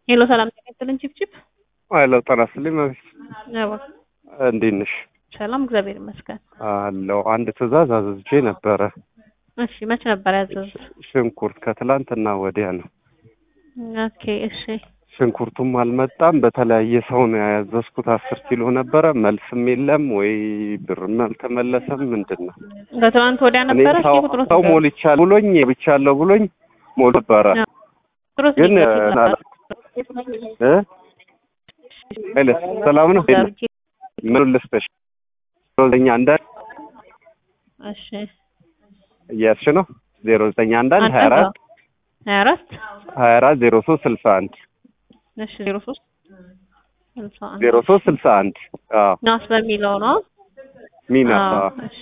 ሄሎ ሰላም ጤና ይስጥልን ቺፕቺፕ አለው ጤና ይስጥልኝ መቤት አዎ እንዴት ነሽ? ሰላም እግዚአብሔር ይመስገን አለው አንድ ትዕዛዝ አዘዝቼ ነበረ። እሺ መቼ ነበር ያዘዙት ሽንኩርት ከትላንትና ወዲያ ነው። ኦኬ እሺ ሽንኩርቱም አልመጣም። በተለያየ ሰው ነው ያዘዝኩት። አስር ኪሎ ነበረ። መልስም የለም ወይ ብርም አልተመለሰም። ምንድን ነው ከትናንት ወዲያ እኔ ነበረ ሰው እሺ ቁጥሩ ሰው ሞልቻለሁ ብሎኝ ብቻለሁ ብሎኝ ሞል ነበረ ቁጥሩ ግን እ ሄሎ ሰላም ነው ምን ልስጥሽ? ዜሮ አንዳንድ እሺ እያስሽ ነው ዜሮ ዘጠኝ አንዳንድ ሀያ አራት ሀያ አራት ሀያ አራት ዜሮ ሶስት ስልሳ አንድ እሺ ዜሮ ሶስት ስልሳ አንድ ዜሮ ሶስት ስልሳ አንድ አዎ ናስ በሚለው ነው ሚናስ አዎ አዎ እሺ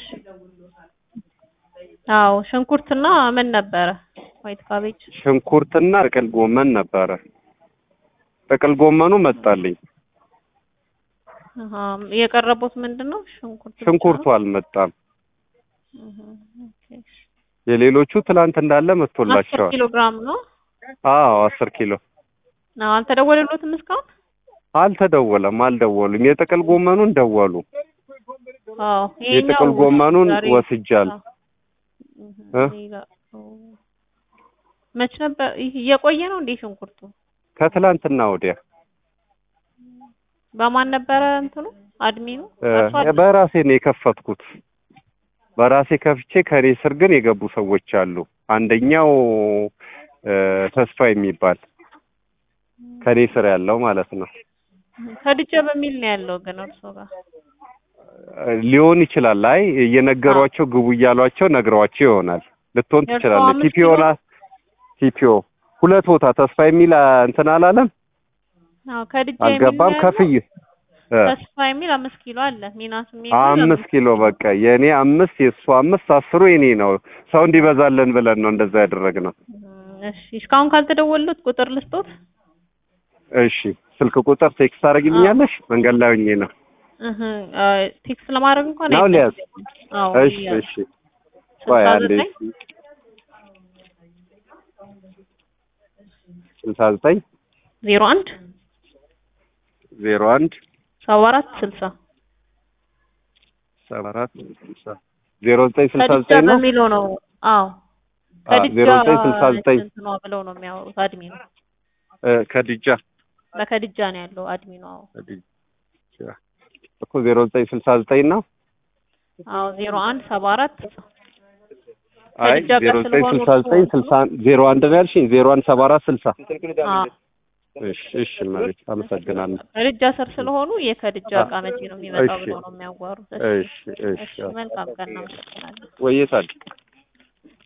አዎ ሽንኩርትና ምን ነበረ ዋይት ካቤጅ ሽንኩርትና ጥቅል ጎመን ነበረ። ጥቅል ጎመኑ መጣልኝ። አሃ የቀረቡት ምንድን ነው ሽንኩርት ብቻ ሽንኩርቱ ነው? አልመጣም። እህ ኦኬ የሌሎቹ ትላንት እንዳለ አስር መጥቶላቸዋል። ኪሎ ግራም ነው አዎ አስር ኪሎ አዎ አልተደወለሎትም እስካሁን አልተደወለም፣ አልደወሉም። የጥቅል ጎመኑን ደወሉ። አዎ የጥቅል ጎመኑን ዛሬ ወስጃለሁ። እ? ሌላ መች ነበር ይህ እየቆየ ነው እንዴ ሽንኩርቱ ከትላንትና ወዲያ በማን ነበረ እንትኑ አድሚኑ እ፣ እርሱ አድ- በራሴ ነው የከፈትኩት። በራሴ ከፍቼ ከኔ ስር ግን የገቡ ሰዎች አሉ። አንደኛው እ፣ ተስፋ የሚባል ከኔ ስር ያለው ማለት ነው። ከድጃ በሚል ነው ያለው ግን እርሶ ጋር ሊሆን ይችላል። አይ እየነገሯቸው ግቡ እያሏቸው ነግረዋቸው ይሆናል። ልትሆን የእርስዎ ትችላለች። አምስት ቲፒኦ ኪሎ? ና ቲፒኦ ሁለት ቦታ ተስፋ የሚል አ፣ እንትን አላለም አዎ ከድጃ የሚል አልገባም። ነው ያለው። ከፍዬ እ፣ ተስፋ የሚል አምስት ኪሎ አለ ሚናስ የሚል አምስት ኪሎ በቃ የእኔ አምስት የእሱ አምስት አስሩ የኔ ነው። ሰው እንዲበዛለን ብለን ነው እንደዛ ያደረግነው። እሺ እስካሁን ካልተደወሉት ቁጥር ልስጦት እሺ ስልክ ቁጥር ቴክስት ታደርጊልኛለሽ? መንገድ ላይ ሆኜ ነው እህ አ፣ ቴክስት ለማድረግ እንኳን ነው ሊያዝ አይፈልግም። አዎ እሺ ይያዝ። እሺ ቆይ ስልሳ አንዴ ዘጠኝ ስልሳ ዘጠኝ ዜሮ አንድ ዜሮ አንድ ሰባ አራት ስልሳ ሰባ አራት ስልሳ ዜሮ ዘጠኝ ስልሳ ከድጃ ዘጠኝ ነው በሚለው ነው። አዎ አ፣ ዜሮ ዘጠኝ ስልሳ ዘጠኝ እንትኗ ብለው ነው የሚያወሩት አድሚኑ እ፣ ከድጃ በከድጃ ነው ያለው አድሚኑ። አዎ ከድጃ እኮ ዜሮ ዘጠኝ ስልሳ ዘጠኝ ነው። አዎ ዜሮ አንድ ሰባ አራት አይ ከድጃ ጋር ዜሮ ዘጠኝ ስለሆኑ ስልሳ ዘጠኝ እርስዎ- ስልሳ ዜሮ አንድ ነው ያልሽኝ። ዜሮ አንድ ሰባ አራት ስልሳ አዎ እሺ እሺ መሬት አመሰግናለሁ። ከድጃ ስር ስለሆኑ የከድጃ እቃ መቼ ነው የሚመጣው እሺ። ብለው ነው የሚያዋሩት። እሺ እሺ እሺ መልካም ቀን እናመሰግናለን። ወይዬ ጻድቅ